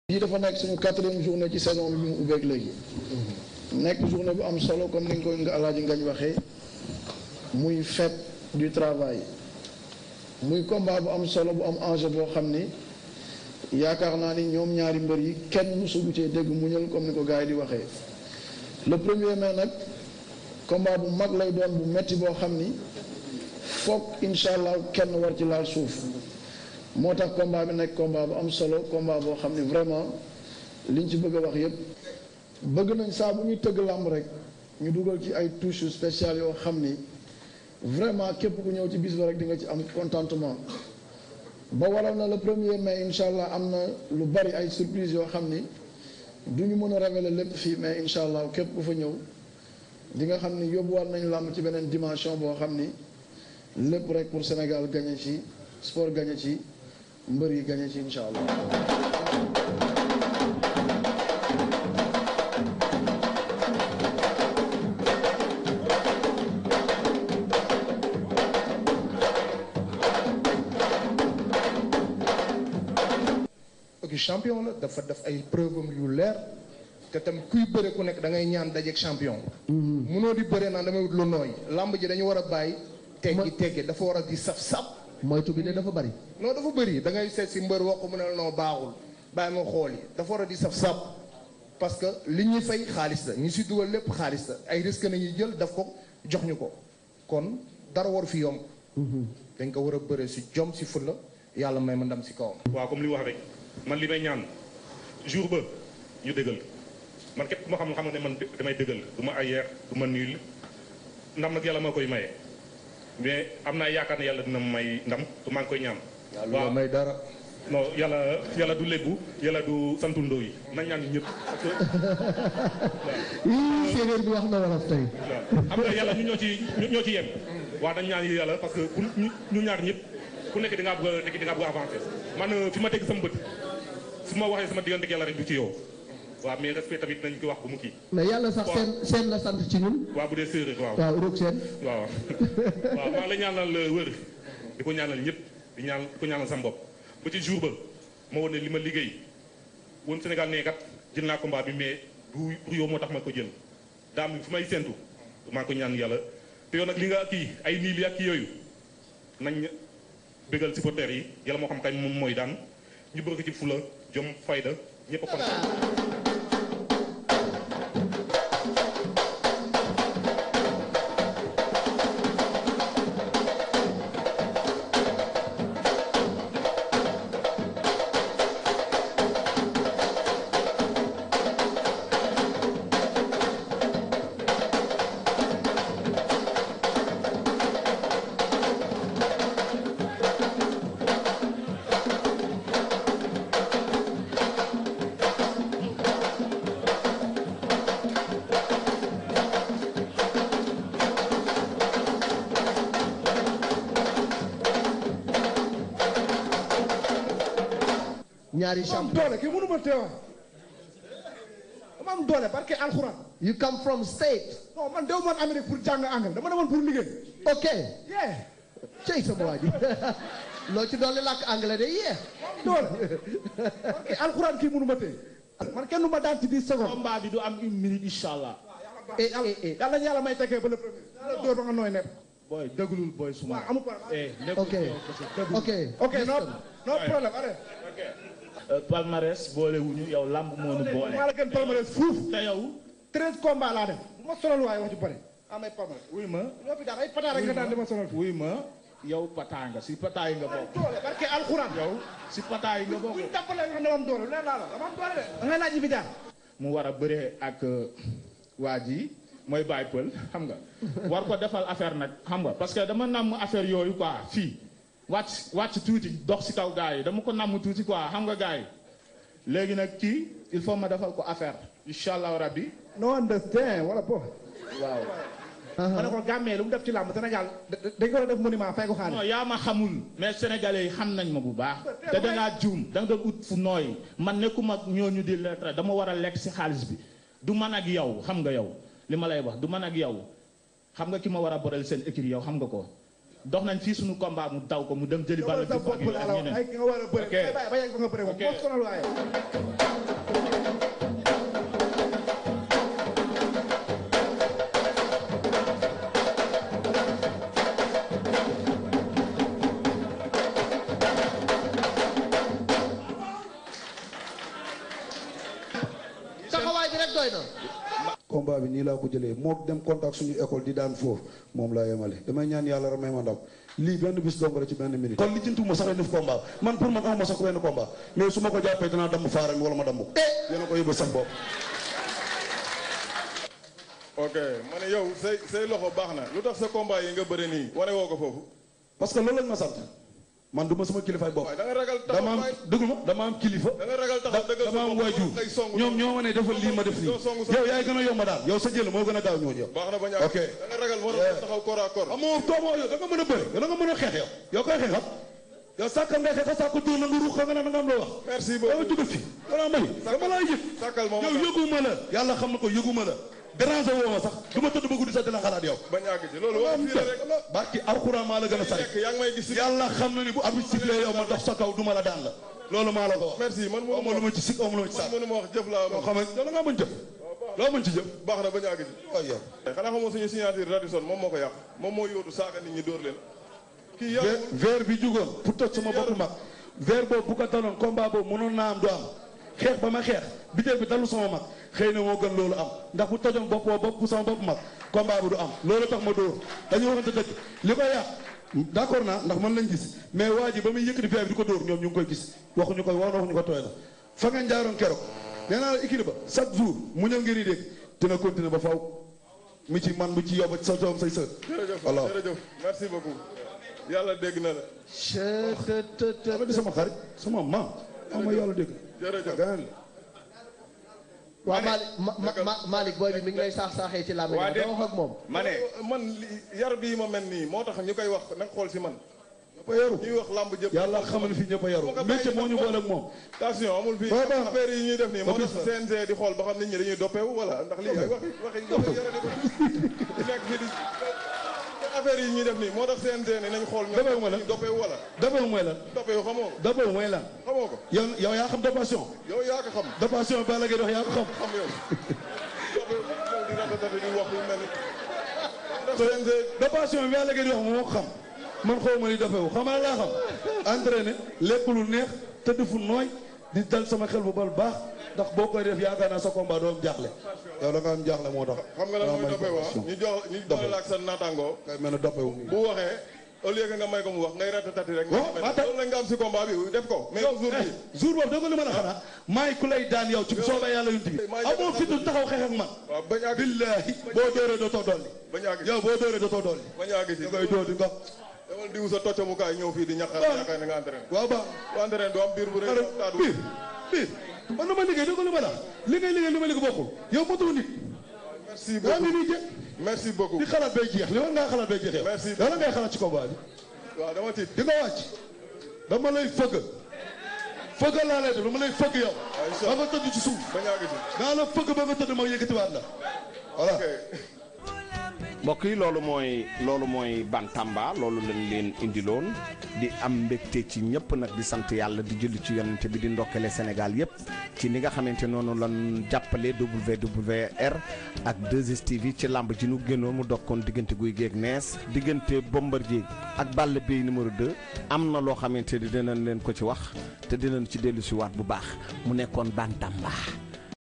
bii dafa nekk suñu quatrième journée ci saison bi bi mu ubbeeg léegi nekk journée bu am solo comme ni nga ko nga alaaji ngañ waxee muy fête du travail muy combat bu am solo bu am enjeu boo xam ni yaakaar naa ni ñoom ñaari mbër yi kenn mësugu cee dégg muñal comme ni ko gars yi di waxee le premier mai nag combat bu mag lay doon bu metti boo xam ni foog incha allah kenn war ci laal suuf moo tax combat bi nekk combat bu am solo combat boo xam ni vraiment liñ ci bëgg a wax yépp bëgg nañ saa bu ñuy tëgg làmb rek ñu dugal ci ay touches spéciales yoo xam ni vraiment képp ku ñëw ci bis ba rek di nga ci am contentement ba waral na le premier mai incha allah am na lu bari ay surprise yoo xam ni du ñu mën a révéler lépp fii mais incha allah képp ku fa ñëw di nga xam ni yóbbuwaat nañ làmb ci beneen dimension boo xam ni lépp rek pour Sénégal gagné ci sport gagné ci mbër yi gagné ci incha allah. ok champion la dafa def ay preuve am yu leer te tam kuy bëre ku nekk da ngay ñaan dajeeg champion. munoo di bëre naan damay wut lu nooy lamb ji dañu war a bàyyi. teggi teggi dafa war a di saf sap. moytu bi de dafa bari. non dafa bëri da ngay seet si mbër wax ko mu ne la non baaxul bàyyi ma xool yi dafa war a di saf sap parce que li ñuy fay xaalis la ñu si dugal lépp xaalis la ay risque nañuy jël daf ko jox ñu ko kon dara war fi yomb. dañ ko war a bëre si jom si fulla yàlla may ma ndam si kawam. waaw comme li wax rek man li may ñaan jour ba ñu dëggal man képp ku ma xam xam ne man damay dëggal du ma ayeer du ma niil ndam nag yàlla moo koy maye mais am naa yaakaar ne yàlla dina ma may ndam te maa ngi koy ñaan. waaw may dara. non yàlla yàlla du lébu yàlla du santu ndoo yi nañ ñaan ñëpp parce que. ii séeréer bi wax na wolof tey. waaw xam nga yàlla ñu ñoo ci ñoo ci yem. waaw dañ ñaan yàlla parce que pour ñu ñu ñaar ñëpp ku nekk di ngaa bëgg a di ngaa bëgg a avancer man fi ma teg sama bët su ma waxee sama diggante yàlla rek du ci yow waaw mais respect tamit nañ ko wax bu mu kii. mais yàlla sax seen seen la sant ci ñun. waaw bu dee séeréer waaw. waaw roog seen. waaw waaw maa ngi la ñaanal wër di ko ñaanal ñëpp di ñaan di ko ñaanal sama bopp ba ci jour ba ma woon ne li ma liggéey woon Sénégal nee kat jël naa combat bi mais du pour yow moo tax ma ko jël daam fu may séntu maa ngi ko ñaan yàlla te yow nag li nga kii ay nii li ak kii yooyu nañ bégal supporters yi yàlla moo xam kañ moom mooy daan ñu bëgg ci fula jom fayda ñëpp a kontaan ñaari am champion. doole kii mënu ma teewa dama am doole parce que alxuraan you come from state. non man dew man Amérique pour jàng anglais dama demoon pour liggéey ok. yee cey sama waa ji loo ci dolli làkk anglais de yee. am doole parce que alxuraan kii mënu ma tee man kenn du ma daan ci 10 secondes combat bi du am une minute incha allah. eh eh eh. yàlla ñu yàlla may tekkee ba le premier yàlla dóor ba nga nooy nepp booy dëglul booy suma. waaw amul problème eh nekkul ok yow kese dëglu. ok. ok no no problème allez Euh, palmarès boole wuñu yow lamb moo nu boole. maa la gën palmarès fuuf te yow. 13 combats laa def bu ma sonal waaye wax ju bëri amay palmarès wuy ma. loo fi daan ay pataar rek nga daan di ma sonal wuy ma yow pataa nga si pataa yi nga bokk. doole parce que alxuraan yow si pataa yi nga bokk. buñ jàppalee nga xam ne am doole leen laa la dama am doole de da ngay laaj yi fi jaar mu war a bëree ak waa ji mooy Baye Pël xam nga war ko defal affaire nag xam nga parce que dama namm affaire yooyu quoi fii wàcc wàcc tuuti dox si kaw gars yi dama ko namm tuuti quoi xam nga gars yi léegi nag kii il faut ma defal ko affaire incha allah rabbi no understand wala bo waaw. ma ne ko gàmmee lu mu def ci làmb Sénégal dañ ko war a def monument fay ko non xaalis yaa ma xamul mais sénégalais yi xam nañ ma bu baax te dangaa juum da nga doon ut fu nooy man nekkuma ak ñooñu di lettre dama war a lekk si xaalis bi du man ak yow xam nga yow li ma lay wax du man ak yow xam nga ki ma war a boreel seen écrit yow xam nga ko dox nañ fii suñu combat mu daw ko mu dem jëli balla sa Diouf ak bopp laa la wax ñeneen ay nga war a bëri Ok. ay bàyyi ba yegg fa nga bëri moom Ok. moo sonal waaye ji rek doy na. combat bi nii laa ko jëlee moo dem contact suñu école di daan foofu moom laa yemale damay ñaan yàlla rek may ma ndam lii benn bis dong la ci benn minute. kon li jëntuma sax def combat man pour man amuma sax benn combat mais su ma ko jàppee danaa damm faaram wala ma damm ko. yéen a ko yóbbu sax bopp. ok ma ne yow say say loxo baax na lu tax sa combat yi nga bëre nii wane woo ko foofu. parce que loolu lañ ma sant man du ma sama kilifaay bopp. waaye da nga ragal taxaw dama am waay. dëgg ma dama am kilifa. da nga ragal taxaw dëggal sa dama am bopp waajur xëy songu ñoom ñoo ma ne defal lii ma def lii doo songu sa yow yaay gën a yomb daal yow sa jël moo gën a gaaw ñooñu yow. baax na ba ñàkk ok da nga ragal moo tax taxaw corps à corps. amoo doomoo yow da nga mën a bëri yow da nga mën a xeex yow yow koy xeexal yow sàkkal ngay xeexal sàkku dóor na nga ruux nga ne da nga am loo wax. merci dama beaucoup jóge fi wala may dama laa yëg sàkkal moom yow yëguma la yàlla xam na ko yëguma la déranger woo ma sax du ma tëdd ba guddi sax dina xalaat yow. bañ àgg ci loolu wax fii la rek barki alxuraan maa la gën a sari nekk yaa ngi may gis. yàlla xam na ni bu arbitre sifflé yow ma dox sa kaw du ma la daan la loolu maa la ko wax. merci man mënu aw ma lu ma ci sikk aw ma lu ma ci man sax mënu ma wax jëf laa loo ma xam ne yow da ngaa mën jëf loo mën ci jëf baax na bañ àgg ci. waaw yow. xanaa xamoo suñu signature Radisson moom moo ko yàq moom moo yóotu saaga nit ñi dóor leen. kii yàqul ver bi jugoon pour toj sama bopp mag ver boobu bu ko daloon combat boobu mënoon naa am du am xeex ba ma xeex biteel bi dalu sama mag xëy na moo gën loolu am ndax bu tojoon bopp boobu bopp bu sama bopp mag combat bi du am loolu tax ma dóor dañu waxante dëgg li ko yàq d'accord naa ndax man lañ gis mais waa ji ba muy yëkkati ver bi di ko dóor ñoom ñu ngi koy gis waxuñu ko wax waxuñu ko tooy la fa ngeen jaaroon keroog nee naa la équipe ba chaque jour mu ñëw ngeen di dégg dina continuer ba faw mu ci man mu ci yow ba sa doom say sër jërëjëf alors jërëjëf merci beaucoup yàlla dégg na la dama di sama xarit sama maam ama yàlla dégg jërëjëf ganaan la waaw Malick ma ma ma Malick booy bi mi ngi lay saax saaxee ci làmb waa ji dama wax ak moom. ma ne man li- yar bii ma mel nii moo tax ñu koy wax nag xool si man ñëpp a yaru ñuy wax lamb jëpp yàlla xamal fi ñëpp a yaru métier moo ñu boole ak moom attention amul fii Waaw, baax na. affaire yi ñuy def nii moo Ba tax bis la. CNG di xool ba xam nit ñi dañuy doppeewu wala ndax lii ay waxi waxi waxi yara di di nekk fii di affaire yi ñuy def nii moo tax CNG ne nañ xool ñoom Doppeewu ma la. dañuy doppeewu wala dafa mooy lan doppeewu xamoo ko dafa mooy lan xamoo ko yow yow yaa xam dopation yow yaa ko xam dopation Balla Gaye wax yaa ko xam xam yow doppeewu yow di ratatati di wax yu mel ni ndax CNG dopation bi Balla Gaye di wax moo ko xam man xaw ma ni dofewu xamal laa xam entraîné lekk lu neex tëdd fu nooy di dal sama xel bu bal baax ndax boo koy def yaakaar naa sa combat doo am jaaxle yow da nga am jaaxle moo tax xam nga lan mooy doppeewu ah ñu jox ñu boole la ak sa naataangoo kay mel ne doppewu bu waxee au lieu que nga may ko mu wax ngay ratatati rek. Waaw, nga maa tax- loolu la nga am si combat bi def ko. mais yow jour bi jour boobu doo ko li ma la xanaa maay ku lay daan yow ci soobee yàlla yunt bi maa ngi amoo fitu taxaw xeex ak man waaw bañ a àgg billahi boo dóoree dootoo dolli bañ a àgg yow boo dóoree dootoo dolli bañ a àgg si. da ngay dóor di nga demal diw sa toccamukaay ñëw fii di ñaqal Waaw. ñaqal na nga entraîné. waaw baax bu entraîné du am biir bu rëy xare taatu. biir biir man na ma liggéey doo ko li ma la li ngay liggéey li ma liggéey bokkul yow matoo nit merci yaa ngi beaucoup nii jeex merci beaucoup. di xalaat bay jeex li war ngaa xalaat bay jeex yow Merci. yow la ngay xalaat ci combat bi waaw dama tiit. di nga wàcc dama lay fëgg fëgg laa lay def dama lay fëgg yow incha ba nga tëdd ci suuf bañ a àgg si. naa la fëgg ba nga tëdd ma yëkkatiwaat la voilà ok. mbokk yi loolu mooy loolu mooy Bantamba loolu lañ leen indiloon di am mbégte ci ñëpp nag di sant yàlla di julli ci yonent bi di ndokkale Sénégal yëpp ci ni nga xamante noonu lan jàppale WWR ak 2STV ci làmb ji nu génnoon mu dokkoon diggante guy géeg nees diggante Bombardier ak Balla Beye numéro 2 am na loo xamante ni dinañ leen ko ci wax te dinañ ci dellu si waat bu baax mu nekkoon Bantamba